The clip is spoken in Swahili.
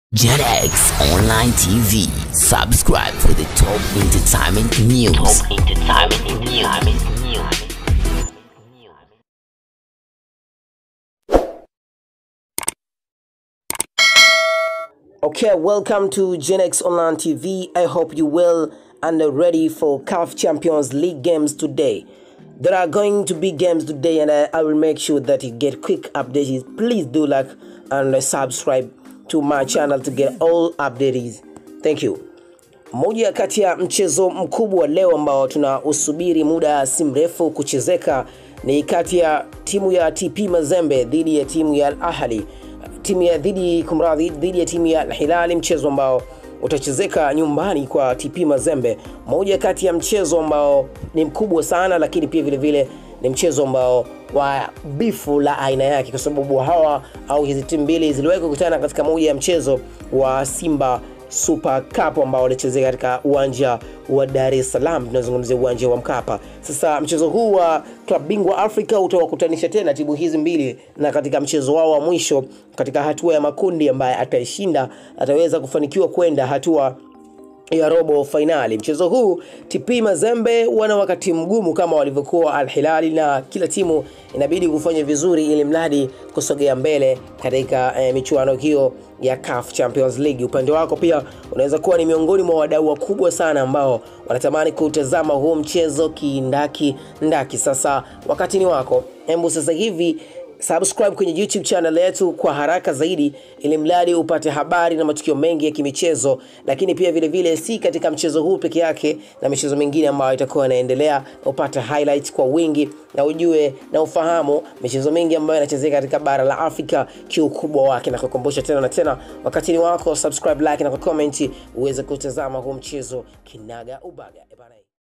JetX Online TV. Subscribe for the top entertainment news. Top entertainment news. Okay, welcome to Gen X Online TV. I hope you well and are ready for CAF Champions League games today. There are going to be games today, and I, I will make sure that you get quick updates. Please do like and subscribe to my channel to get all updates. Thank you. Moja kati ya mchezo mkubwa leo ambao tunausubiri muda si mrefu kuchezeka ni kati ya timu ya TP Mazembe dhidi ya timu ya Al Ahly timu ya dhidi kumradhi dhidi ya timu ya Al Hilali, mchezo ambao utachezeka nyumbani kwa TP Mazembe, moja kati ya mchezo ambao ni mkubwa sana, lakini pia vile vile ni mchezo ambao wa bifu la aina yake, kwa sababu hawa au hizi timu mbili ziliwahi kukutana katika moja ya mchezo wa Simba Super Cup ambao walichezea katika uwanja wa Dar es Salaam, tunazungumzia uwanja wa Mkapa. Sasa mchezo huu wa klabu bingwa Afrika utawakutanisha tena timu hizi mbili, na katika mchezo wao wa mwisho katika hatua ya makundi, ambaye ataishinda ataweza kufanikiwa kwenda hatua ya robo fainali. Mchezo huu TP Mazembe wana wakati mgumu kama walivyokuwa Al Hilali, na kila timu inabidi kufanya vizuri ili mradi kusogea mbele katika eh, michuano hiyo ya CAF Champions League. Upande wako pia unaweza kuwa ni miongoni mwa wadau wakubwa sana ambao wanatamani kutazama huu mchezo kindaki ndaki. Sasa wakati ni wako, hebu sasa hivi subscribe kwenye YouTube channel yetu kwa haraka zaidi, ili mradi upate habari na matukio mengi ya kimichezo, lakini pia vile vile si katika mchezo huu peke yake, na michezo mingine ambayo itakuwa inaendelea, upate highlights kwa wingi na ujue na ufahamu michezo mingi ambayo inachezeka katika bara la Afrika kiukubwa wake, na kukumbusha tena na tena, wakati ni wako, subscribe, like na comment uweze kutazama huu mchezo kinaga ubaga. Ebana.